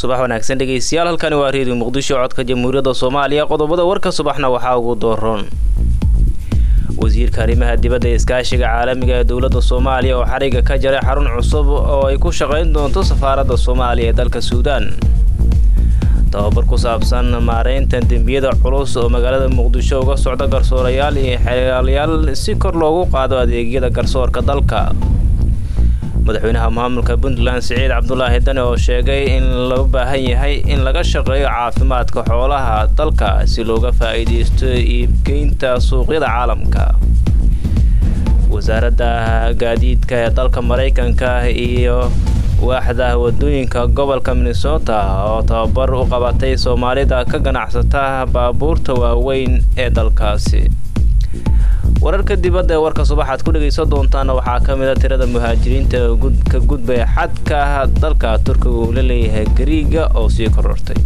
subax wanaagsan dhegeystayaal halkani waa reediyo muqdisho codka jamhuuriyadda soomaaliya qodobada warka subaxna waxaa ugu dooroon wasiirka arrimaha dibadda ee iskaashiga caalamiga ee dowladda soomaaliya oo xariga ka jaray xarun cusub oo ay ku shaqayn doonto safaaradda soomaaliya ee dalka suudaan tababar ku saabsan maareynta dembiyada culus oo magaalada muqdisho uga socda garsoorayaal iyo xeelyaal si kor loogu qaado adeegyada garsoorka dalka madaxweynaha maamulka puntland siciid cabdulaahi dane oo sheegay in loo baahan yahay in laga shaqeeyo caafimaadka xoolaha dalka si looga faa'iidaysto iibgeynta suuqyada caalamka wasaaradda gaadiidka ee dalka maraykanka iyo waaxda wadooyinka gobolka minnesota oo tababar u qabatay soomaalida ka ganacsata baabuurta waaweyn ee dalkaasi wararka dibadda ee warka subaxaad ku dhegaysan doontaana waxaa ka mid a tirada muhaajiriinta ka gudbaya xadka dalka turkiga uu la leeyahay gariiga oo sii korortay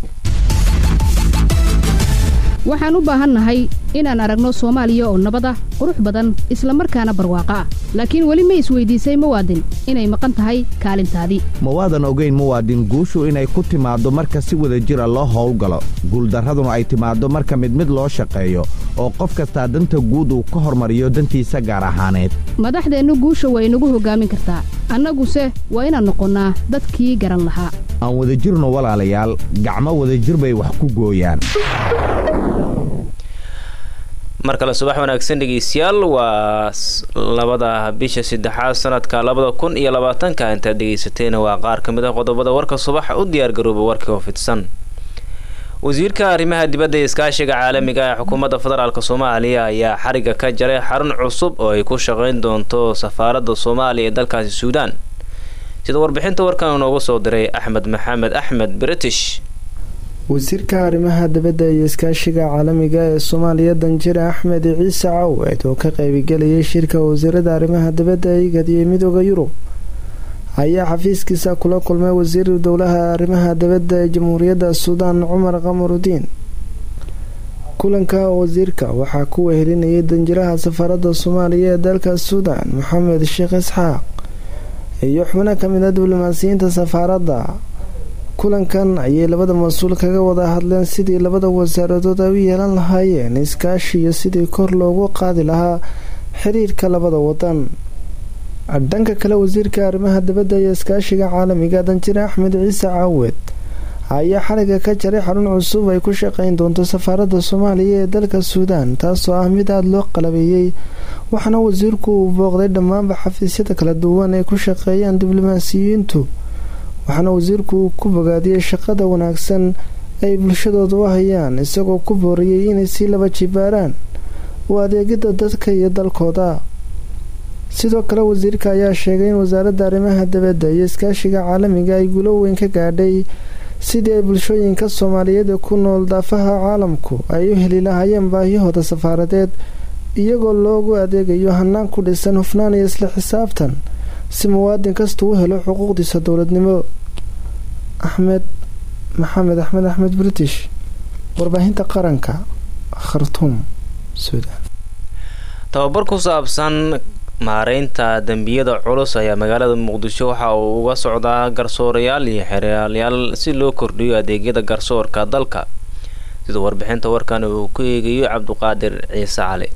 waxaan u baahannahay inaan aragno soomaaliya oo nabad ah qurux badan isla markaana barwaaqo ah laakiin weli ma isweydiisay muwaadin inay maqan tahay kaalintaadii mawaadan ogeyn muwaadin guushu inay ku timaaddo marka si wada jira loo howlgalo guuldarraduna ay timaaddo marka mid mid loo shaqeeyo oo qof kastaa danta guud uu ka hormariyo dantiisa gaar ahaaneed madaxdeennu guusha waa inagu hoggaamin kartaa annaguse waa inaan noqonnaa dadkii garan lahaa aan wadajirno walaalayaal gacmo wadajir bay wax ku gooyaan mar kale subax wanaagsan dhegeystayaal waa labada bisha saddexaad sanadka labada kun iyo labaatanka intaad dhegeysateena waa qaar ka mid ah qodobada warka subax u diyaargarooba warkii oo fidsan wasiirka arrimaha dibadda ee iskaashiga caalamiga ee xukuumadda federaalk soomaaliya ayaa xariga ka jaray xarun cusub oo ay ku shaqayn doonto safaaradda soomaaliya ee dalkaasi suudaan sida warbixinta warkan inoogu soo diray axmed maxamed axmed british wasiirka arrimaha dibadda iyo iskaashiga caalamiga ee soomaaliya danjire axmed ciise cawed oo ka qaybigelayay shirka wasiirada arrimaha dibadda igad iyo midooda yurub ayaa xafiiskiisa kula kulmay wasiir dowlaha arrimaha dibadda ee jamhuuriyadda suudaan cumar qamarudiin kulanka wasiirka waxaa ku wehelinayay danjiraha safaaradda soomaaliya ee dalka suudaan maxamed sheekh isxaaq iyo xubno kamid a diblomaasiyiinta safaaradda kulankan ayay labada mas-uul kaga wada hadleen sidii labada wasaaradood ay u yeelan lahaayeen iskaashi iyo sidii kor loogu qaadi lahaa xiriirka labada wadan dhanka kale wasiirka arrimaha dibadda iyo iskaashiga caalamiga danjire axmed ciise caawed ayaa xaliga ka jaray xarun cusub ay ku shaqeyn doonto safaaradda soomaaliya ee dalka suudaan taasoo ah mid aada loo qalabeeyey waxaana wasiirku uu booqday dhammaanba xafiisyada kala duwan ay ku shaqeeyaan diblomaasiyiintu waxaana wasiirku ku bogaadiyey shaqada wanaagsan ay bulshadooda u hayaan isagoo ku booriyey inay sii laba jibaaraan u adeegida dadka iyo dalkooda sidoo kale wasiirka ayaa sheegay in wasaaradda arrimaha dibadda iyo iskaashiga caalamiga ay gulo weyn ka gaadhay sidii ay bulshooyinka soomaaliyeed ee ku nool daafaha caalamku ay u heli lahaayeen baahiyahooda safaaradeed iyagoo loogu adeegayo hanaan ku dhisan hufnaan iyo isla xisaabtan si muwaadin kasta u helo xuquuqdiisa dowladnimo axmed maxamed axmed axmed british warbaahinta qaranka khartuum suudaan tababar ku saabsan maareynta dembiyada culus ayaa magaalada muqdisho waxa uu uga socdaa garsoorayaal iyo xeraalyaal si loo kordhiyo adeegyada garsoorka dalka sida warbixinta warkan uu ku eegayo cabduqaadir ciise cali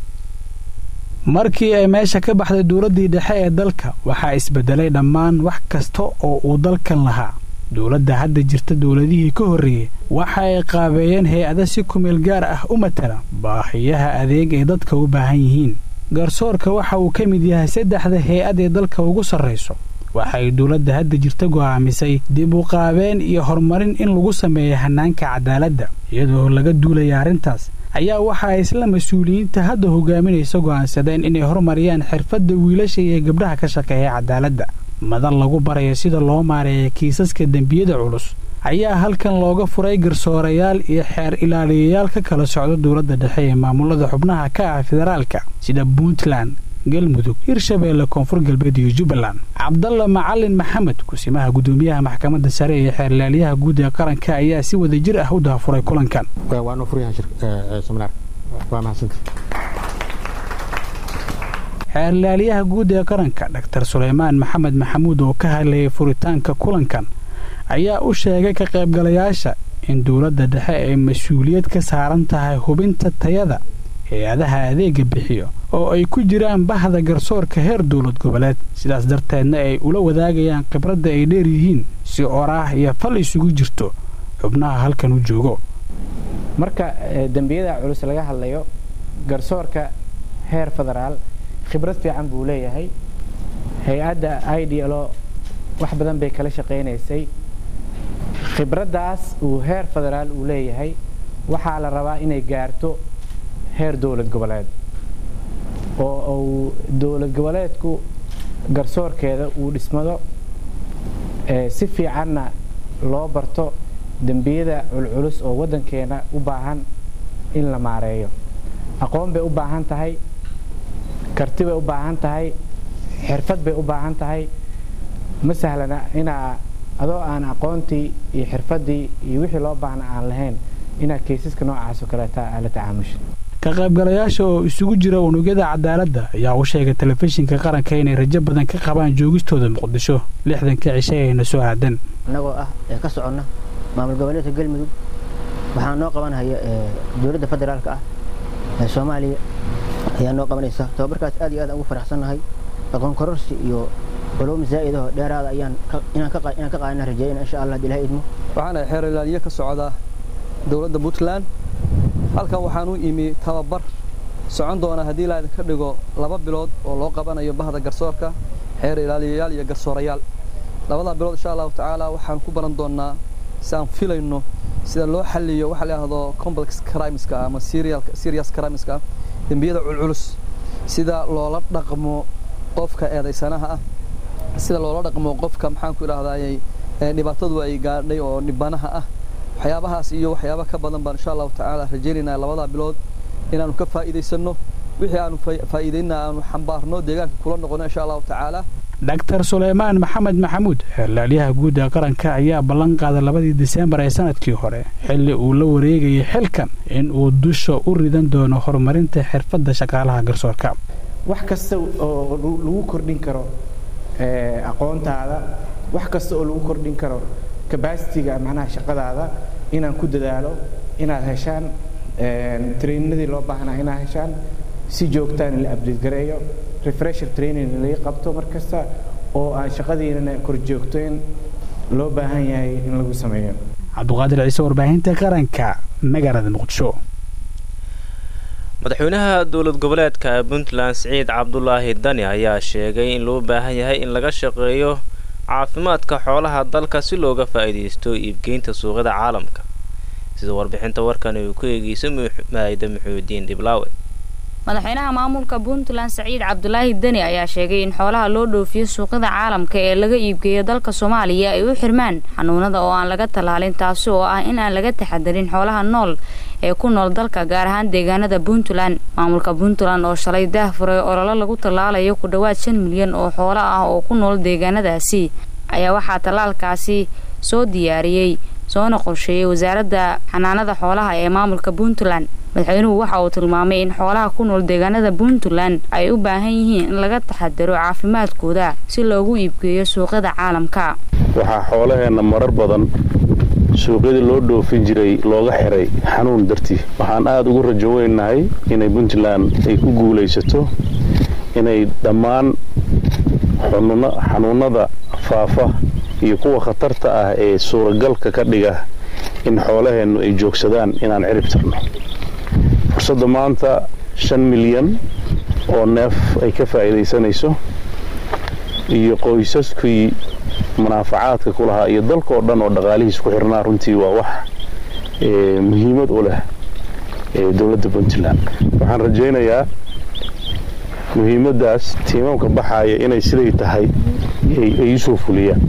markii ay meesha ka baxday dowladdii dhexe ee dalka waxaa isbedelay dhammaan wax kasta oo uu dalkan lahaa dowladda hadda jirta dowladihii ka horreeyey waxa ay qaabeeyeen hay-ada si kumeel gaar ah u matala baahiyaha adeeg ay dadka u baahan yihiin garsoorka waxa uu ka mid yahay saddexda hay-ad ee dalka ugu sarrayso waxay dowladda hadda jirta go'aamisay dib u qaabeen iyo horumarin in lagu sameeyo hannaanka cadaaladda iyadoo laga duulaya arrintaas ayaa waxa ay isla mas-uuliyiinta hadda hogaaminaysa go'aansadeen inay horumariyaan xirfadda wiilasha iyo gabdhaha ka shaqeeya cadaaladda madan lagu barayo sida loo maareeya kiisaska dembiyada culus ayaa halkan looga furay garsoorayaal iyo xeer ilaaliyayaal ka kala socda dowladda dhexe ee maamulada xubnaha ka ah federaalka sida puntland galmudug hirshabeelle koonfur galbeed iyo jubbaland cabdalla macalin maxamed kusimaha gudoomiyaha maxkamadda sare ee xeerlaaliyaha guud ee qaranka ayaa si wada jir ah u daafuray kulankan xeerlaaliyaha guud ee qaranka dhaktar suleymaan maxamed maxamuud oo ka hadlayay furitaanka kulankan ayaa u sheegay ka qaybgalayaasha in dowladda dhexe ay mas-uuliyad ka saaran tahay hubinta tayada hay-adaha adeega bixiyo oo ay ku jiraan bahda garsoorka heer dowlad goboleed sidaas darteedna ay ula wadaagayaan khibradda ay dheer yihiin si oraah iyo fal isugu jirto xubnaha halkan u joogo marka dembiyada culus laga hadlayo garsoorka heer federaal khibrad fiican buu leeyahay hay-adda i d lo wax badan bay kala shaqaynaysay khibraddaas uu heer federaal uu leeyahay waxaa la rabaa inay gaarto heer dowlad goboleed oo uu dowlad goboleedku garsoorkeeda uu dhismado si fiicanna loo barto dembiyada culculus oo waddankeena u baahan in la maareeyo aqoon bay u baahan tahay karti bay u baahan tahay xirfad bay u baahan tahay ma sahlana inaa adoo aan aqoontii iyo xirfaddii iyo wixii loo baahna aan lahayn inaad kaysaska noocaas oo kaleeta aa la tacaamusha ka qaybgalayaasha oo isugu jira unugyada cadaaladda ayaa u sheegay telefishinka qaranka inay rajo badan ka qabaan joogistooda muqdisho lixdanka cishe ayna soo aadan annagoo ah ee ka soconna maamul goboleedka galmudug waxaa noo qabanhaya dowladda federaalka ah ee soomaaliya ayaa noo qabanaysa tababarkaas aad iyo aad ugu faraxsannahay aqoon kororsi iyo culuum zaa'idahoo dheeraada ayaan inaan ka qaadana rajeeyana insha allah ilaha idmo waxaana xeer ilaaliye ka socda dowladda puntland halkan waxaan u imi tababar socon doona haddii la idinka dhigo laba bilood oo loo qabanayo bahda garsoorka xeer ilaaliyayaal iyo garsoorayaal labadaa bilood insha allahu tacaala waxaan ku baran doonnaa si aan filayno sida loo xalliyo waxa la yidhahdo complex crimeska ama serious crimeska dembiyada culculus sida loola dhaqmo qofka eedaysanaha ah sida loola dhaqmo qofka maxaanku idhahdayy dhibaatadu ay gaadhay oo dhibanaha ah waxyaabahaas iyo waxyaaba ka badan baan insha allahu tacaala rajaynaynaa labadaa bilood inaanu ka faa'iidaysanno wixii aanu faa'iidayna aanu xambaarno deegaanka kula noqono insha allahu tacaala doctor suleymaan maxamed maxamuud xeerlaaliyaha guud ee qaranka ayaa ballan qaaday labadii diseembar ee sanadkii hore xilli uu la wareegayay xilkan in uu dusha u ridan doono horumarinta xirfadda shaqaalaha garsoorka wax kasta oo lagu kordhin karo aqoontaada wax kasta oo lagu kordhin karo kabasitiga macnaha shaqadaada inaan ku dadaalo inaad heshaan trainadii loo baahnaa inaad heshaan si joogtaan la abdate gareeyo refresher training laga qabto mar kasta oo aan shaqadiinana korjoogtoyn loo baahan yahay in lagu sameeyo cabduqaadir ciise warbaahinta qaranka magaalada muqdisho madaxweynaha dowlad goboleedka puntland siciid cabdulaahi dani ayaa sheegay in loo baahan yahay in laga shaqeeyo caafimaadka xoolaha dalka si looga faa'iidaysto iibgeynta suuqyada caalamka sida warbixinta warkan uu ku eegeyso maayda muxuudiin dhiblaawe madaxweynaha maamulka puntland saciid cabdulaahi deni ayaa sheegay in xoolaha loo dhoofiyo suuqyada caalamka ee laga iibgeeyo dalka soomaaliya ay u xirmaan xanuunada oo aan laga tallaalin taasi oo ah in aan laga taxadarin xoolaha nool ee ku nool dalka gaar ahaan deegaanada puntland maamulka puntland oo shalay daah furay ololo lagu tallaalayo ku dhowaad shan milyan oo xoolo ah oo ku nool deegaanadaasi ayaa waxaa tallaalkaasi soo diyaariyey soona qorsheeyey wasaaradda xanaanada xoolaha ee maamulka puntland madaxweynuhu waxa uu tilmaamay in xoolaha ku nool deegaanada puntland ay u baahan yihiin in laga taxadaro caafimaadkooda si loogu iibgeeyo suuqyada caalamka waxaa xoolaheenna marar badan suuqyadii loo dhoofin jiray looga xiray xanuun dartii waxaan aada ugu rajo weynahay inay puntland ay ku guulaysato inay dhammaan xanuunada faafa iyo kuwa khatarta ah ee suuragalka ka dhiga in xoolaheennu ay joogsadaan inaan cirib tirno fursadda maanta shan milyan oo neef ay ka faa'iidaysanayso iyo qoysaskii munaafacaadka ku lahaa iyo dalkaoo dhan oo dhaqaalihiis ku xirnaa runtii waa wax muhiimad u leh dowladda puntland waxaan rajaynayaa muhiimaddaas tiimamka baxaaya inay siday tahay ay usoo fuliyaan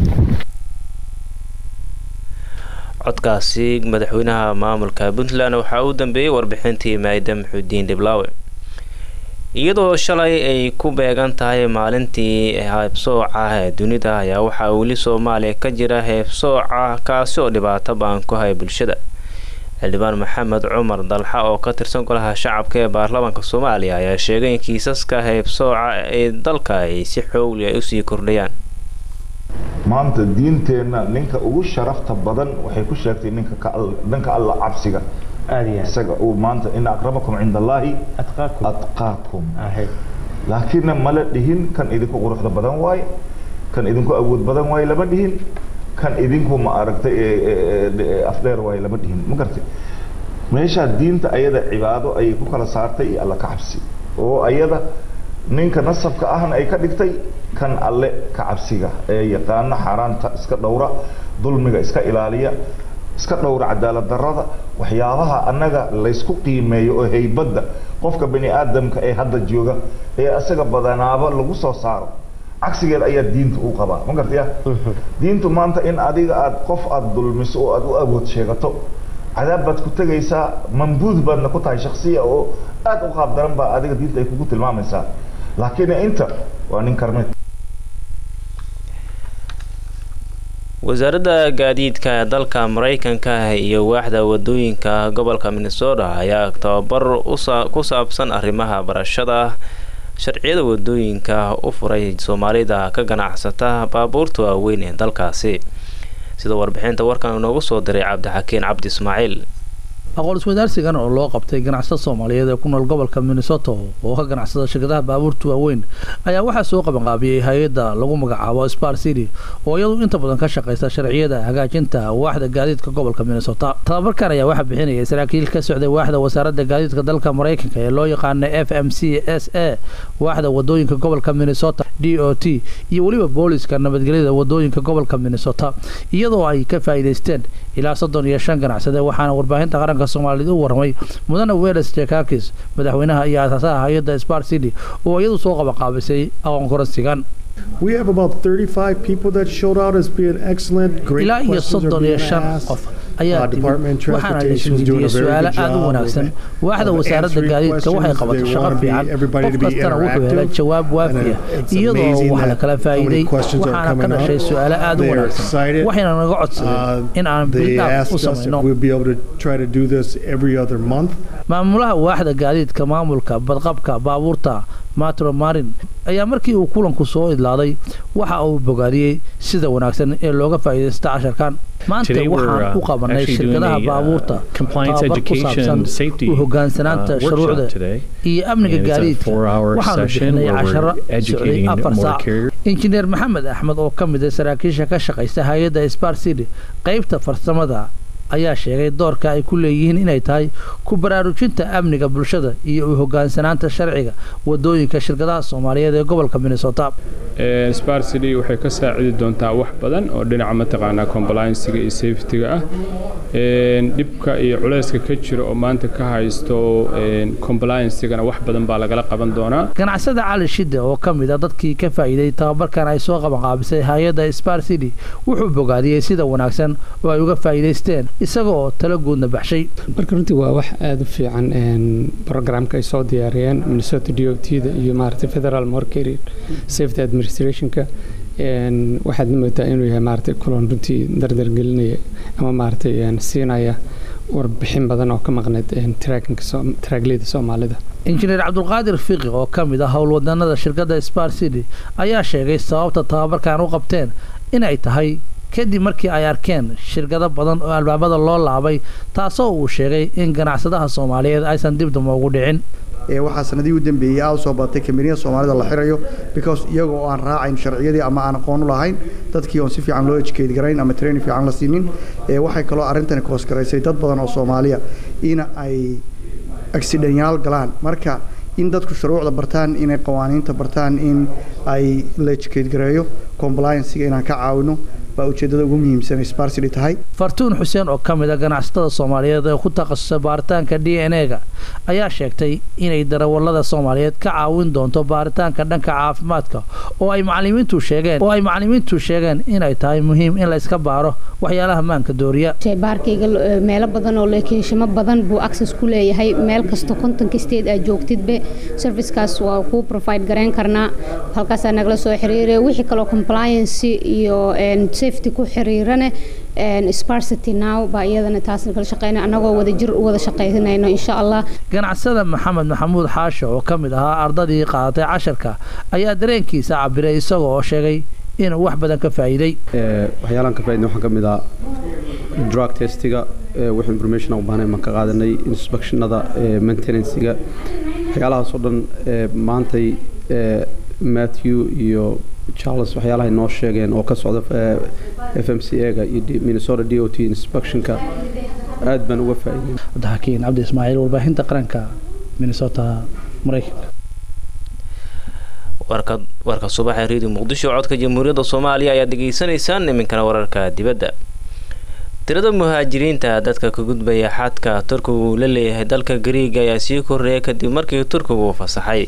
codkaasi madaxweynaha maamulka puntland waxaa u dambeeyey warbixintii maayda maxuudiin dhiblaawe iyadoo shalay ay ku beegan tahay maalintii heebsooca ee dunida ayaa waxaa weli soomaaliya ka jira heebsooca kaasi oo dhibaato ba-an ku haya bulshada xildhibaan maxamed cumar dalxa oo ka tirsan golaha shacabka ee baarlamaanka soomaaliya ayaa sheegay in kiisaska heebsooca ee dalka ay si xoogli ay usii kordhayaan maanta diinteenna ninka ugu sharafta badan waxay ku sheegtay ninka dhanka alla cabsiga isaga uu maanta ina akramakum cinda allaahi atqaakum laakiinna mala dhihin kan idinku quruxda badan waaye kan idinku awood badan waaye lama dhihin kan idinku ma aragtay afdheer waaye lama dhihin ma gartay meeshaa diinta ayada cibaado ayay ku kala saartay iyo alla ka cabsi oo ayada ninka nasabka ahna ay ka dhigtay kan alle ka cabsiga ee yaqaano xaaraanta iska dhowra dulmiga iska ilaaliya iska dhowra cadaalad darrada waxyaabaha annaga laysku qiimeeyo oo haybadda qofka bani aadamka ee hadda jooga ee isaga badanaaba lagu soo saaro cagsigeed ayaa diinta u qabaa ma gartaya diintu maanta in adiga aad qof aada dulmiso oo aada u awood sheegato cadaab baad ku tegaysaa mambuud baadna ku tahay shaksiya oo aada u qaab daran baa adiga diinta ay kugu tilmaamaysaa laakiin inta waa nin karmeed wasaaradda gaadiidka dalka mareykanka iyo waaxda wadooyinka gobolka minnesota ayaa tababar ku saabsan arrimaha barashada sharciyada wadooyinka u furay soomaalida ka ganacsata baabuurta waaweyn ee dalkaasi sida warbixinta warkan inoogu soo diray cabdixakiin cabdi ismaaciil aqoon iswadaarsigan oo loo qabtay ganacsatada soomaaliyeed ee ku nool gobolka minnesota oo ka ganacsada shirkadaha baabuurta waaweyn ayaa waxaa soo qabanqaabiyey hay-adda lagu magacaabo spar city oo iyadu inta badan ka shaqaysa sharciyada hagaajinta waaxda gaadiidka gobolka minnesota tababarkan ayaa waxaa bixinayay saraakiil ka socday waaxda wasaaradda gaadiidka dalka mareykanka ee loo yaqaana f m c s a waaxda wadooyinka gobolka minnesota d o t iyo weliba booliska nabadgelyada wadooyinka gobolka minnesota iyadoo ay ka faa'iidaysteen ilaa soddon iyo shan ganacsade waxaana warbaahinta qaranka soomaaliyed u warramay mudane weles jakakis madaxweynaha iyo aasaasaha hay-adda spar city oo iyadu soo qabanqaabisay aqoon koransigan We have about 35 people that showed out as being excellent. Great ilaa iyo questions are soddon iyo being shan asked. qof ayaa Uh, timid Department of waxaana la Transportation is doing isweydiiyey a very su-aalo good aad u job wanaagsan of- waaxda of wasaaradda answering gaadiidka waxay questions. qabatay They shaqo want fiican everybody qof to be kastana wuxuu helay interactive. jawaab And waafiya it's iyadoo amazing wax la that kala how many faa'iiday questions are waxaana ka coming dhashay up. su-aalo aad u They are wanaagsan excited. waxayna naga Uh, codsadeen in aan They bildhaaf u asked us if samayno we'll be able to try to do this every other month. maamulaha waaxda gaadiidka maamulka badqabka baabuurta matro marin ayaa markii uu kulanku soo idlaaday waxa uu bogaadiyey sida wanaagsan ee looga faa'iidaysta casharkan maanta Today we're, waxaan uh, u qabanay actually doing shirkadaha a, uh, baabuurta compliance tababar ku education saabsan safety, u hogaansanaanta uh, workshop shuruucda today. iyo amniga And it's a gaadiidka four-hour waxaanu session bixinay where we're casharo socday educating afar more saac carriers. injineer maxamed axmed oo ka mid ah saraakiisha ka shaqaysta hay-adda spar city qaybta farsamada ayaa sheegay doorka ay ku leeyihiin inay tahay ku baraarujinta amniga bulshada iyo u hogaansanaanta sharciga wadooyinka shirkadaha soomaaliyeed ee gobolka minnesota spar city waxay ka saacidi doontaa wax badan oo dhinaca mataqaanaa compliancega iyo safetyga ah Een, dhibka iyo culayska ka jira oo maanta ka haysto een, compliancegana wax badan baa lagala qaban doonaa ganacsada cali shide oo ka mid a dadkii ka faa'iiday tababarkan ay soo qabanqaabisay hay-adda spar city wuxuu bogaadiyey sida wanaagsan oo ay uga faa'iidaysteen isaga oo talo guudna baxshay marka runtii waa wax aada u fiican een, programka ay soo diyaariyeen minnesota d o t da iyo maaragtay federal morcary safety administrationka een, waxaad moodaa inuu yahay maaragtay kulan runtii dardargelinaya ama maaragtay een, siinaya warbixin badan oo ka maqneyd een, trackinka Soom- traagleyda soomaalida injineer cabdulqaadir fiqi oo ka mid ah howlwadanada shirkadda spar city ayaa sheegay sababta tababarkan u qabteen inay tahay kadib markii ay arkeen shirkado badan oo albaabada loo laabay taasoo uu sheegay in ganacsadaha soomaaliyeed aysan dib damba ugu dhicin ee waxaa sanadihii u dambeeyey aada soo badatay kambaniyada soomaalida la xirayo because iyaga oo aan raacayn sharciyadii ama aan aqoon u lahayn dadkii oon si fiican loo educate garayn ama training fiican la siinin ee waxay kaloo arrintani koosgaraysay dad badan oo soomaaliya in ay accidenyaal galaan marka in dadku shuruucda bartaan inay qawaaniinta bartaan in ay la educate gareeyo compliancega inaan ka caawino baa ujeedada ugu muhiimsan ay spar city tahay fartuun xuseen oo ka mid a ganacsatada soomaaliyeed ee ku takhasusay baaritaanka d n e-ga ayaa sheegtay inay darawallada soomaaliyeed ka caawin doonto baaritaanka dhanka caafimaadka oo ay macalimiintu sheegeen oo ay macalimiintu sheegeen inay tahay muhiim in la iska baaro waxyaalaha maanka dooriya shaybaarkayga eh, meelo badan oo lokeeshamo badan buu access ku leeyahay meel kasta kontonka state aad joogtidbe servicekaas waa kuu provide garayn karnaa halkaasaa nagala soo xiriiraya wixii kaloo compliance iyo en, safety ku xiriirane en, sparsity now baa iyadana taas kala shaqeynaya annagoo wada jir u wada shaqaynayno insha allah ganacsada maxamed maxamuud xaasho oo ka mid ahaa ardadii qaadatay casharka ayaa dareenkiisa cabiray isaga oo sheegay inuu wax badan ka faa'iiday waxyaalaan ka faa'iidnay waxaa ka mid ah drug testiga wix information aan u baahnay maan ka qaadanay inspectionada maintenancega waxyaalahaasoo dhan maantay matthew iyo charles waxyaalahay noo sheegeen oo ka socda f m c ega iyo minnesota d o t inspectionka aad baan uga faa'iidnay cabdixakiin cabdi ismaaciil warbaahinta qaranka minnesota maraykanka warka warka subaxa reediyo muqdisho codka jamhuuriyadda soomaaliya ayaad degeysanaysaan iminkana wararka dibadda tirada muhaajiriinta dadka ka gudbaya xadka turkigu uu la leeyahay dalka gariiga ayaa sii korreeya kadib markii turkigu fasaxay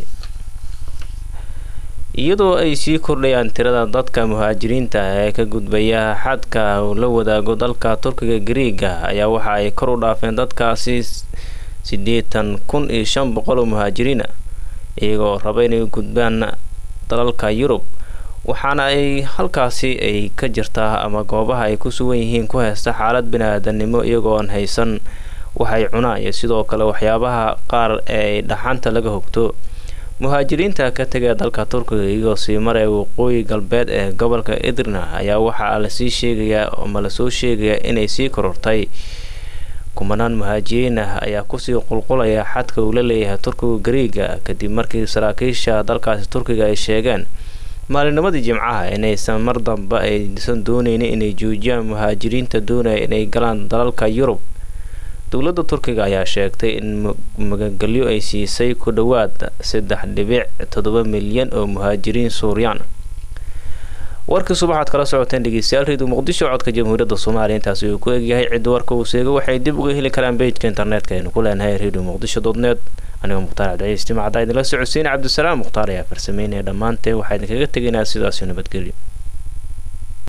iyadoo ay sii kordhayaan tirada dadka muhaajiriinta ee ka gudbaya xadka uu la wadaago dalka turkiga gariiga ayaa waxa ay kor u dhaafeen dadkaasi siddeetan kun iyo shan boqol oo muhaajiriina iyagoo raba inay gudbaan dalalka yurub waxaana ay halkaasi ay ka jirtaa ama goobaha ay ku sugan yihiin ku haysta xaalad bini-aadanimo iyagoo aan haysan waxay cunaan iyo sidoo kale waxyaabaha qaar ee ay dhaxanta laga hogto muhaajiriinta ka tegaya dalka turkiga iyagoo sii maraya waqooyi galbeed ee gobolka idrina ayaa waxaa lasii sheegayaa ama lasoo sheegayaa inay sii korortay kumanaan muhaajiriin ah ayaa kusii qulqulaya xadka uu la leeyahay turkiga gariiga kadib markii saraakiisha dalkaasi turkiga ay sheegeen maalinimadii jimcaha inaysan mar dambe aysan dooneynin inay joojiyaan muhaajiriinta doonaya inay galaan dalalka yurub dowladda turkiga ayaa sheegtay in magagelyo ay siisay ku dhowaad saddex dhibic toddoba milyan oo muhaajiriin suuriyaan warkii subaxaad kala socoteen dhegeystayaal reediyo muqdisho codka jamhuuriyadda soomaaliya intaasi uu ku egyahay cidda warka uu seego waxay dib uga heli karaan bejka internetka aynu ku leenahay reediyo muqdisho dodneed anigoo mukhtaar cabdicaiis timacadda idinla socodsiin cabdisalaam mukhtaar ayaa farsameynaya dhammaanteen waxaa idinkaga tegaynaa sidaasio nabadgelyo